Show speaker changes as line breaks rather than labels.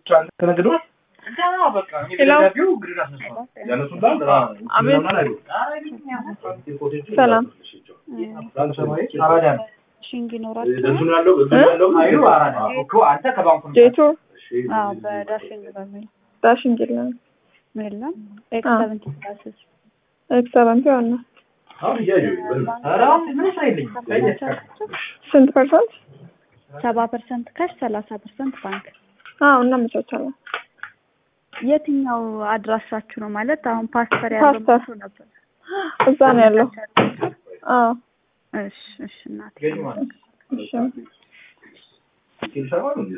ተነግዷል።
ሄሎ ሰላም
ሽንግ ይኖራል።
ጄቱ
አዎ በዳሽንግ በሚል
ዳሽን የለም
ምን የለም ኤክስ ሰቨንቲ ክላስስ
ኤክሰለንት የሆነ ስንት ፐርሰንት?
ሰባ ፐርሰንት ካሽ ሰላሳ ፐርሰንት ባንክ።
አዎ እናመቻቻለን።
የትኛው አድራሻችሁ ነው ማለት አሁን ፓስተር ያለው
ፓስተር።
መስሎ ነበር።
እዛ ነው ያለው። አዎ
እሺ እሺ እናቴ
እሺ